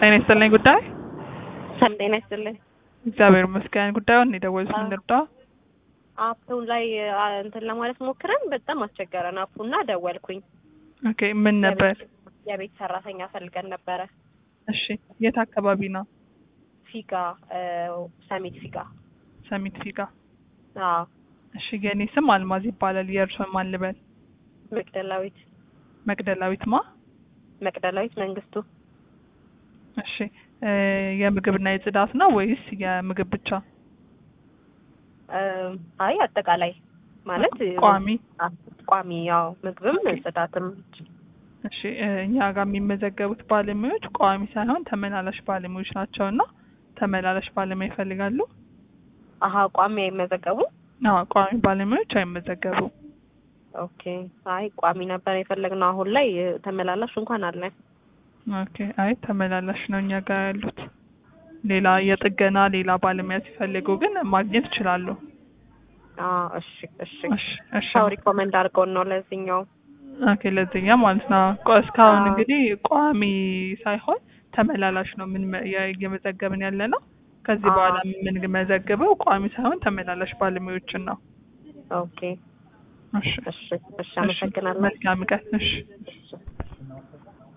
ጤና ይስጥልኝ ጉዳይ ሰላም ጤና ይስጥልኝ። እግዚአብሔር ይመስገን። ጉዳዩን የደወሉት ምን ልርዳ? አፑ ላይ አ፣ እንትን ለማለት ሞክረን በጣም አስቸገረን። አፑና ደወልኩኝ። ኦኬ ምን ነበር? የቤት- የቤት ሰራተኛ ፈልገን ነበረ። እሺ የት አካባቢ ነው? ፊጋ እ፣ ሰሚት ፊጋ። ሰሚት ፊጋ። አዎ እሺ የኔ ስም አልማዝ ይባላል። የእርሶን ማን ልበል? መቅደላዊት መቅደላዊት ማ? መቅደላዊት መንግስቱ። እሺ እ፣ የምግብና የጽዳት ነው ወይስ የምግብ ብቻ? እ፣ አይ አጠቃላይ ማለት ቋሚ? አ፣ ቋሚ ያው ምግብም ኦኬ። ጽዳትም። እሺ እ፣ እኛ ጋር የሚመዘገቡት ባለሙያዎች ቋሚ ሳይሆን ተመላላሽ ባለሙያዎች ናቸው እና ተመላላሽ ባለሙያ ይፈልጋሉ? አሀ ቋሚ አይመዘገቡ። አዎ ቋሚ ባለሙያዎች አይመዘገቡም። ኦኬ አይ ቋሚ ነበር የፈለግነው። አሁን ላይ እ፣ ተመላላሽ እንኳን አለን። ኦኬ አይ ተመላላሽ ነው እኛ ጋር ያሉት። ሌላ የጥገና ሌላ ባለሙያ ሲፈልጉ ግን ማግኘት ይችላሉ። አ፣ እሺ እሺ። እሺ እሺ ሰው ሪኮመንድ አድርገውን ነው ለዚህኛው። ኦኬ ለዚህኛ ማለት ነው። ቆ- እስካሁን አዎ። እንግዲህ ቋሚ ሳይሆን ተመላላሽ ነው ምን እየመዘገብን ያለ ነው። ከዚህ አዎ። በኋላ የምንመዘግበው ቋሚ ሳይሆን ተመላላሽ ባለሙያዎችን ነው። ኦኬ እሺ እሺ እሺ። አመሰግናለሁ። መልካም ቀን። እሺ እሺ።